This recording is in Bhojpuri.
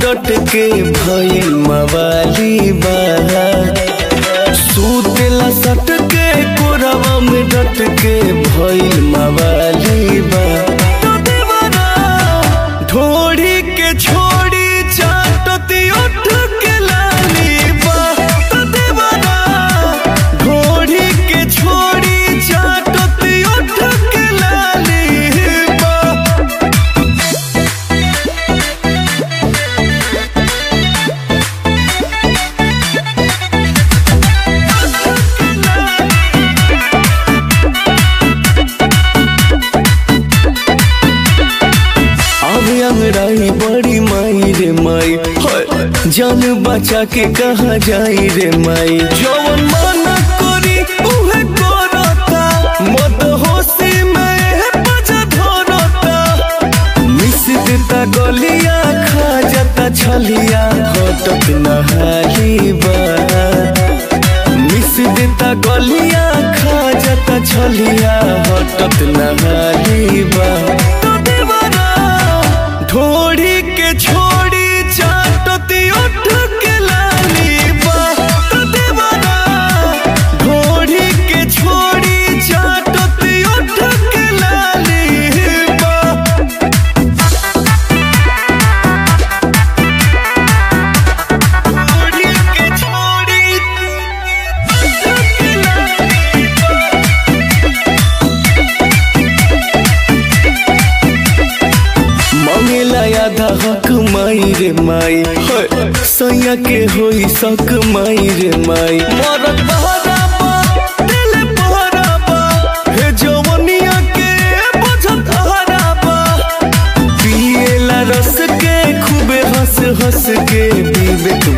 डट के भइल मवाली बा सुतेला सट के कोरवा में डट के भइल मवाली बा ढोड़ी के छोड़ी चाटती उठ के लाली बा ढोड़ी के छोड़ी चाटती उठ के लाली बा अब अंगड़ाई बड़ी माई रे माई हाय, जान बचा के कहा जाई रे माई जवन माना करी उहे करता मत होशी में बजा धरता मिस देता गलिया खा जाता छलिया हटत नहाली बा मिस देता गलिया खा जाता छलिया हटत नहाली बा ढोड़ी के छोड़ी चाटती उठ के लाली बा ढोड़ी के छोड़ी चाटती उठ के लाली बा ढोड़ी के छोड़ी उठ के लाली बा मांगेला आधा हक माई रे माई हाय, सैया के होई सक माई रे माई मरत बहराबा दिल बहराबा हे जवनिया के बुझत हराबा पिएला रस के खूबे हंस हंस के विवेक